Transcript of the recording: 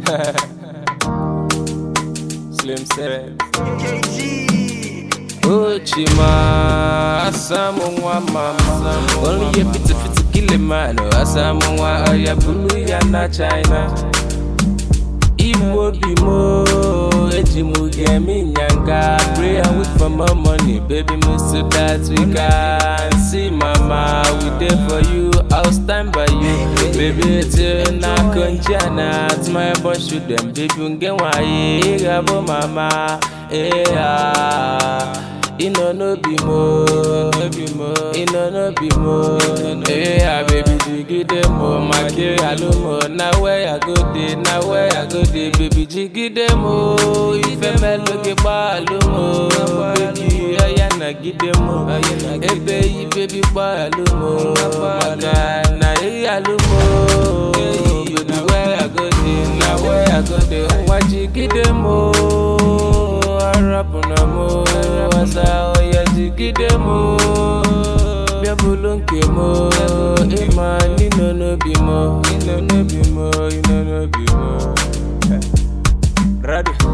Slim said. Ochima, asamu nwa mama. Only a fit fit kill a man. Asamu nwa oya bulu ya na China. Igbo bi mo, eji mu get me nyanga. Pray and wait for more money, baby me so that we can see mama. We there for you, I'll stand by you. Baby till na konjana, to my boy shoot them. Baby unge wa ye, gabo mama. Eh ah. Ino no be mo, no be mo. Ino no be mo. Eh ah, baby jiggy dem mo, my kid alumo. Now where I go dey, now where I go dey, baby jiggy dem mo. Ife meloge ba alumo, baby oya na gide mo. Ebe yi baby ba alumo, maka na e alumo. Baby where I go dey, now where I go dey, nwa jiggy dem mo. Arapu na mo, asa oya jigide mo. Biabulu nke mo, ima nino no bi mo, nino no bi mo, nino no bi mo. Ready?